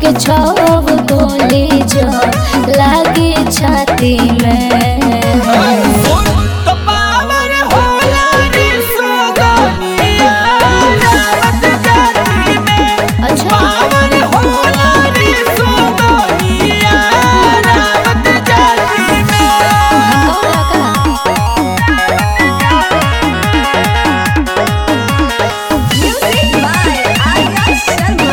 के छव गोली जो लागे छाती में तो पावर होला रे सुगनिया रावत जाति में अच्छा पावर होला रे सुगनिया रावत जाति में कौन का Music by Arya Sharma.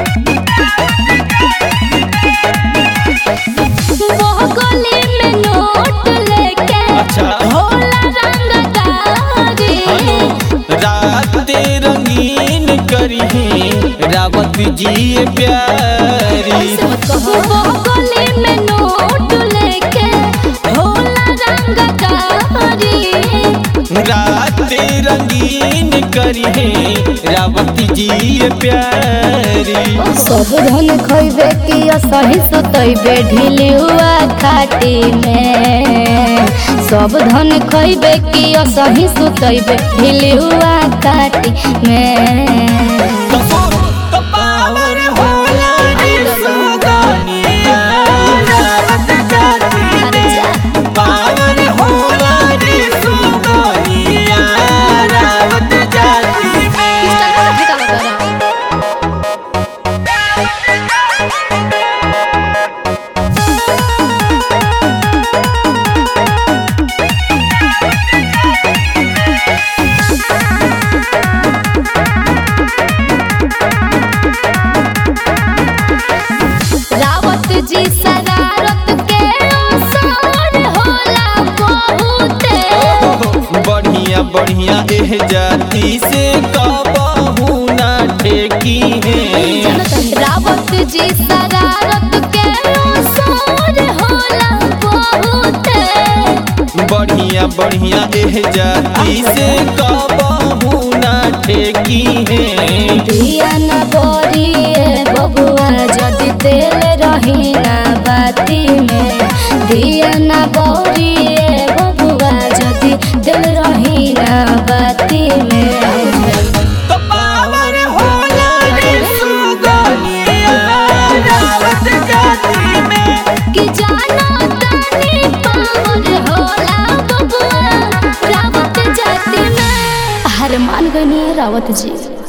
वो गली में नोट लेके अच्छा। होला रंगदारी रात रंगीन करी रावत जी प्यारी ऐसे मत कहो वो गली में नोट लेके होला रंगदारी रात रंगीन करी रावत जी प्यारी सब धन खइबे कि असही सुतइबे ढीली हुआ खाटी में सब धन खइबे कि असही सुतइबे ढीली हुआ खाटी में तो पावर होला रे सुगनिया रावत जाति में पावर होला रे सुगनिया रावत जाति में रावत जी शरारत के असर होला बहुते बढ़िया बढ़िया एह जाति से कबहू ना ठेकी है रावत जी शरारत के असर होला बहुते बढ़िया बढ़िया एह जाति से कबहू ना ठेकी है दिया न बोरिए बबुआ जदि तेल रही ना बाती में दिया न बोरिए बबुआ जदि दिल रही ना बाती में तो पावर होला रे सुगनिया रावत जाति में कि जाना तानी पावर होला बबुआ रावत जाति में हर मान गनी रावत जी